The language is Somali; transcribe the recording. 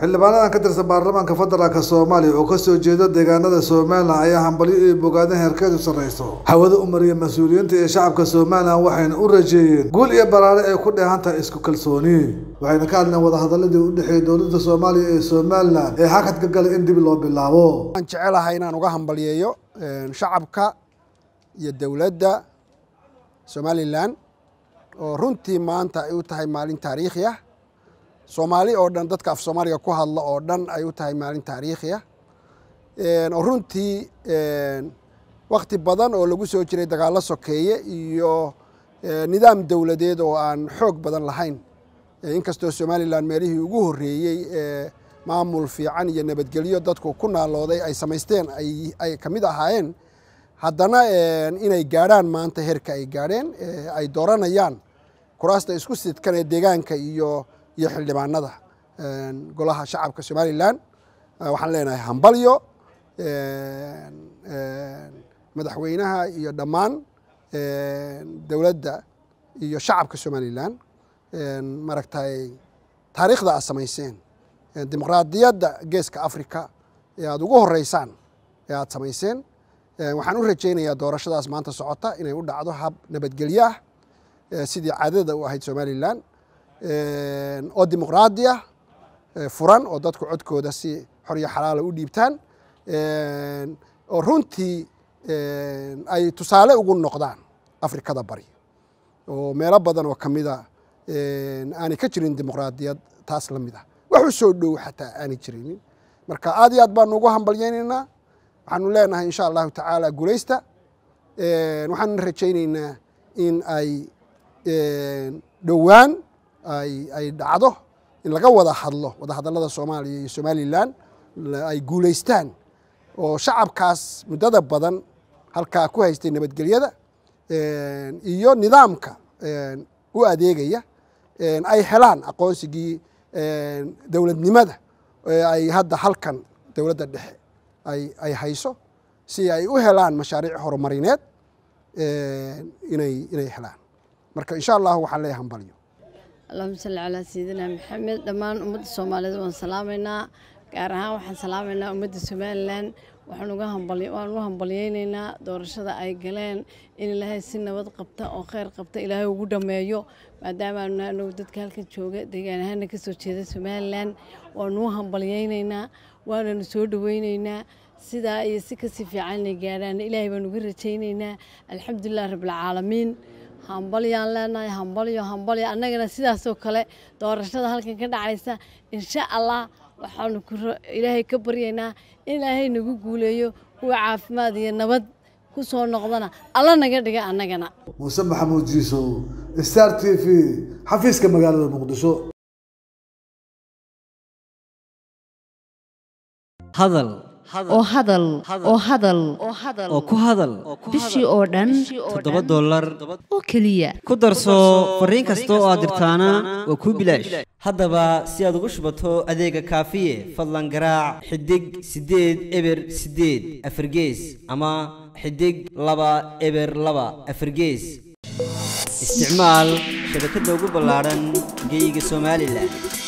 xildhibaanadan ka tirsan baarlamaanka federaalk soomaaliya oo kasoo jeeda deegaanada somalilan ayaa hambalyo iyo bogaadin heerkeedu sarreyso hawada u mariya mas-uuliyiinta ee shacabka somalilan waxayna u rajeeyeen guul iyo baraare ay ku dheehan tahay isku kalsooni waxayna ka hadleen wadahadaladii u dhexeeyay dowladda soomaaliya ee somalilan ee hakadka galay in dib loo bilaabo waan jecelahay inaan uga hambalyeeyo shacabka iyo dowladda somalilan oo runtii maanta ay u tahay maalin taariikhi ah soomaali oo dhan dadka af soomaaliga ku hadla oo dhan ay u tahay maalin taariikhi ah oo runtii wakti badan oo lagu soo jiray dagaallo sokeeye iyo nidaam dowladeed oo aan xoog badan lahayn inkastoo somalilan meelihii ugu horreeyey ee maamul fiican iyo nabadgelyo dadku ku naalooday ay samaysteen ay ka mid ahaayeen haddana inay gaadhaan maanta heerka ay gaadheen ay dooranayaan kuraasta isku sidkan ee deegaanka iyo iyo xildhibaanada golaha shacabka somalilan waxaan leenahay hambalyo madaxweynaha iyo dhammaan dowladda iyo shacabka somalilan maaragtay taariikhda aad samayseen dimuqraadiyadda geeska africa ee aada ugu horeysaan ee aada samayseen waxaan u rajaynayaa doorashadaas maanta socota inay u dhacdo hab nabadgelyo ah sidii caadada u ahayd somalilan oo dimuqraadi ah furan oo dadku codkooda si xor iyo xalaala u dhiibtaan oo runtii ay tusaale ugu noqdaan afrikada bari oo meelo badan oo kamida aanay ka jirin dimuqraadiyad taas la mid ah wax u soo dhow xataa aanay jirinin marka aad iyo aad baanu ugu hambalyaynaynaa waxaanu leenahay insha allahu tacaala guulaysta waxaanu rajaynaynaa in ay dhowaan ay dhacdo in laga wada hadlo wada hadallada soomaaliya iyo somalilan ay guulaystaan oo shacabkaas muddada badan halkaa ku haystay nabadgelyada iyo nidaamka u adeegaya ay helaan aqoonsigii dowladnimada ay hadda halkan dowladda dhexe ay hayso si ay u helaan mashaariic horumarineed inay inay helaan marka insha allahu waxaan leeyahay hambalyo allahuma salli calaa sayidina maxamed dhammaan ummadda soomaaliyeed waan salaamaynaa gaar ahaan waxaan salaamaynaa ummadda somalilan waxaan uga hambal waan u hambalyeynaynaa doorashada ay galeen in ilaahay si nabad qabta oo kheyr qabta ilaahay ugu dhammeeyo maadaama aanu anagu dadka halkan jooga deegaan ahaana ka soo jeeda somalilan waanu u hambalyeynaynaa waananu soo dhaweynaynaa sidaa iyo si kasii fiican inay gaadhaan ilaahay baan uga rajaynaynaa alxamdulilah rabbilcaalamiin hambalyaan leenahay hambalyo hambalyo annagana sidaasoo kale doorashada halkan ka dhacaysa insha allah waxaanu ilaahay ka baryaynaa in ilaahay nagu guuleeyo kuwa caafimaad iyo nabad ku soo noqdana alla naga dhiga annagana muuse maxamuud jiisow star t v xafiiska magaalada muqdisho hadal oo hadal oo hadal oo ku hadal bishii oo dhan toddoba dollar oo keliya ku darso fariin kasta oo aad dirtaana waa kuu bilaash haddaba si aad ugu shubato adeega kaafiye fadlan garaac xidig siddeed eber siddeed afargees ama xidig laba eber laba afargees isticmaal shabakadda ugu ballaadhan geyga somalilan